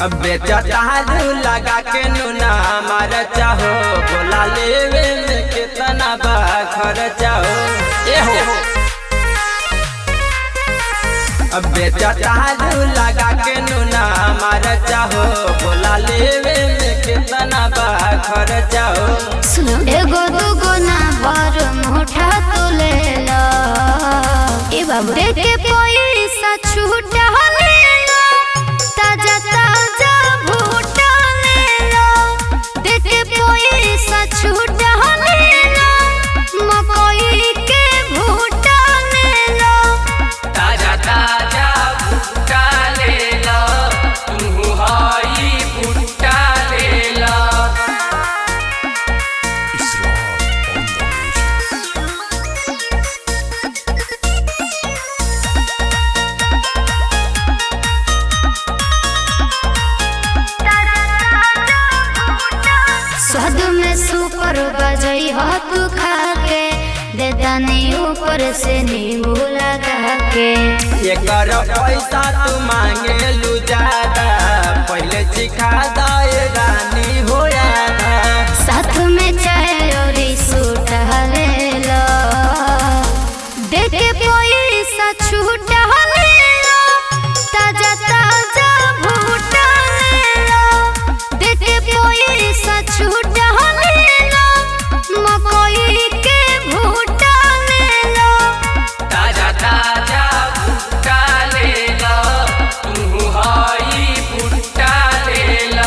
बेचालू लगा के नुना मार चाहो बोला लेवे में कितना बा खर्चा हो ए हो बेचालू लगा के नुना मार चाहो बोला लेवे में कितना बा खर्चा हो सुनो एगो दूगो ना बर मोटा तो ले लो ए बाबू दे के पैसा छूटा ले लो ताजा ताजा भूटा ले लो दे के पैसा छूटा ले लो मकई के भूटा ले लो ताजा ताजा भुट्टा ले लो तू हई भुट्टा ले लो स्वाद में सुपर बजई हो तू खा के दे दानी ऊपर से नींबू लगा के एकर पैसा तू मांगे लू ज्यादा पहले सिखा दे रानी हो यादा साथ में चाय और सूट ले लो दे के पैसा छूटा ले लो ताजा ताजा भूटा ले लो दे के पैसा छूटा ले लो मकई के भूटा ले लो ताजा ताजा भुट्टा ले लो तू हई भुट्टा ले लो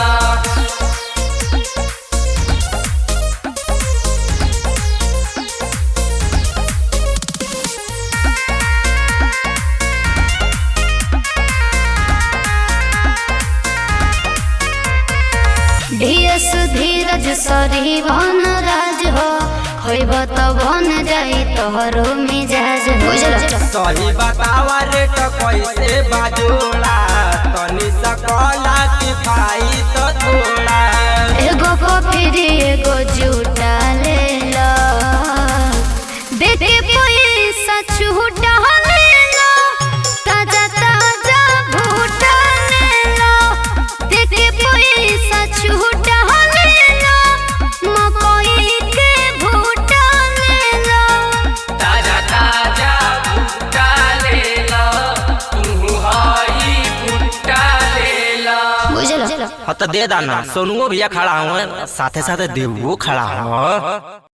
धीरस धीरज सरी बन राज हो खोइब तो बन जाई तोहरो मिजाज बुझल सही बतावा रेट कैसे बाजोला तनी सकला किफाई तो थोड़ा एगो कॉफी एगो जूटा ले लो दे दे पैसा छूटा ले लो ताजा ताजा भूटा ले लो दे दे पैसा छूटा ले लो मकई के भूटा ले लो ताजा ताजा भुट्टा ले लो तू हई भुट्टा ले लो बुझल हाँ तो दे दाना सोनुओ भैया खड़ा हुआ साथे साथे देवो खड़ा हुआ